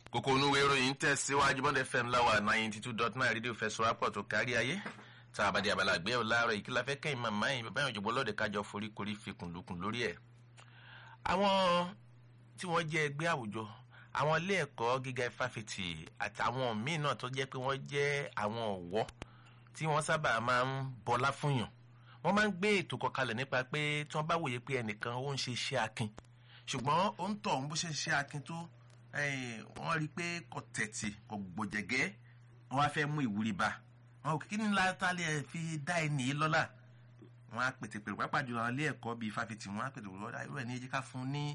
kókó onúwé ìròyìn tẹ̀síwájú bọ́ndẹ̀ fm láwà ninety two dot nine rédíò fẹsọ̀rápọ̀ tó kárí ayé tá a bá di abala àgbẹ̀ láàárọ̀ yìí kí la fẹ́ kẹ́yìn màmá yìí bàbá yìí òjòbó lọ́ọ̀dẹ̀ kájọ foríkorí fikùn lukùn lórí ẹ̀. àwọn tí wọ́n jẹ́ ẹgbẹ́ àwùjọ àwọn ilé ẹ̀kọ́ gíga fáfitì àtàwọn míì náà tó jẹ́ pé wọ́n jẹ́ àwọn ọ̀wọ́ tí wọ́n sábà máa ń bọlá fúnyàn wọ́n máa ń gbé ètò kọkalẹ̀ nípa pé tí wọ́n bá wòye pé ẹnìkan ó ń ṣe iṣẹ́ akin ṣùgbọ́n ó ń tọ̀ ń bó ṣe ṣe akin tó wọ́n rí i pé kò tẹ̀tì kò gbòjẹ̀gẹ́ wọ́n á fẹ́ mú ìwúrí bá wọn ò kí ni látàlẹ́ fi dá ẹnì yìí lọ́lá wọn á pètè pèrè pápá jùlọ àwọn ilé ẹ̀kọ́ bíi fáfitì wọn á pètè pèrè lọ́dà irú ẹ̀ ní ẹjẹ́ ká fún ní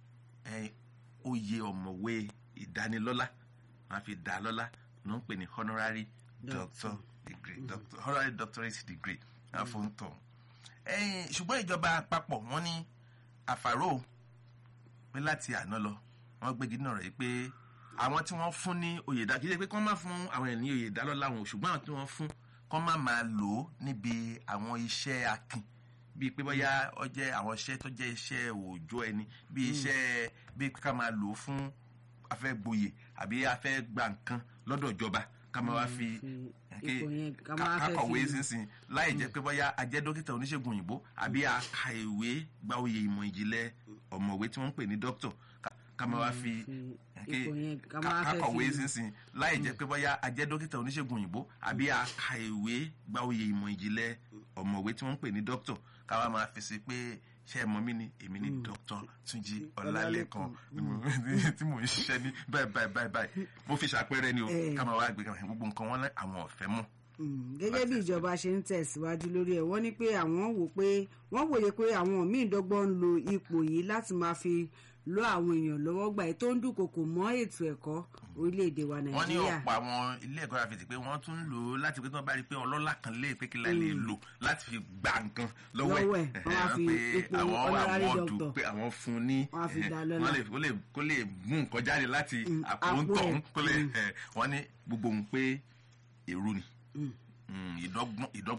oyè ọ̀mọ̀wé ìdánilọ́lá wọn á fi dá lọ́lá ló ń pè ní honorary doctor degree doctor honorary doctorate degree wọn á fún tọ̀ ṣùgbọ́n ìjọba àpapọ̀ wọn ní àfàrò pé láti àná lọ wọ́n gbégi náà rẹ̀ pé àwọn tí wọ́n fún ní oyè dá kí ṣe pé kí wọ́n má fún àwọn ẹ̀ ní oyè dá lọ́la wọn ṣùgbọ́n àwọn tí wọ́n fún kọ́ má máa lò ó níbi àwọn iṣẹ́ akin bíi pé bóyá ọ jẹ́ àwọn iṣẹ́ tó jẹ́ iṣẹ́ òòjọ́ ẹni bíi iṣẹ́ bíi ká máa lò ó fún afẹ́ gboyè àbí afẹ́ gba nǹkan lọ́dọ̀ ìjọba ká máa wá fi kakọ̀wé sínsìn láì jẹ́ pé bóyá a jẹ́ dókítà oníṣègùn òyìnbó àbí a ka ìwé gba oyè ìmọ̀ ìjìnlẹ̀ ọ̀mọ̀wé tí wọ́n ń pè ní dókítà ká máa wá fi kakọ̀wé sínsìn láì jẹ́ pé bóyá a jẹ́ dókítà oníṣègùn òyìnbó àbí a ka ìwé gba oyè ìmọ̀ ìjìnlẹ̀ ọ̀mọ̀wé tí wọ́n ń pè ní dókítà ká wá máa fi sí pé ṣé ẹ mọ mí ni èmi ní dókítà túnjí ọlálẹ́kan tí mò ń ṣiṣẹ́ ní báyìí báyìí báyìí báyìí mo fi ṣàpẹẹrẹ ni o ká máa wá gbé gbogbo nǹkan wọn àwọn ọ̀fẹ́ mọ̀ gẹ́gẹ́ bí ìjọba ṣe ń tẹ̀síwájú lórí ẹ̀ wọ́n ní pé àwọn wò pé wọ́n wòye pé àwọn míì dọ́gbọ́n ń lo ipò yìí láti máa fi lọ àwọn èèyàn lọ́wọ́ gbà tó ń dúnkokò mọ́ ètò ẹ̀kọ́ orílẹ̀-èdè wa nàìjíríà. wọ́n ní ọ̀pọ̀ àwọn ilé ẹ̀kọ́ àfẹ̀tì pé wọ́n tún ń lò ó láti pé tí wọ́n bá rí i pé ọlọ́lá kan lè pé kí la lè lò láti fi gba nǹkan lọ́wọ́ ẹ̀ wọ́n á fi ipò honorary doctor pé àwọn fún ní wọ́n á fi dá lọ́lá kó lè mú nǹkan jáde láti àpò ń tọ̀ kó lè wọ́n ní gbogbo òun pé èrú ni ìdọ́gbọ́n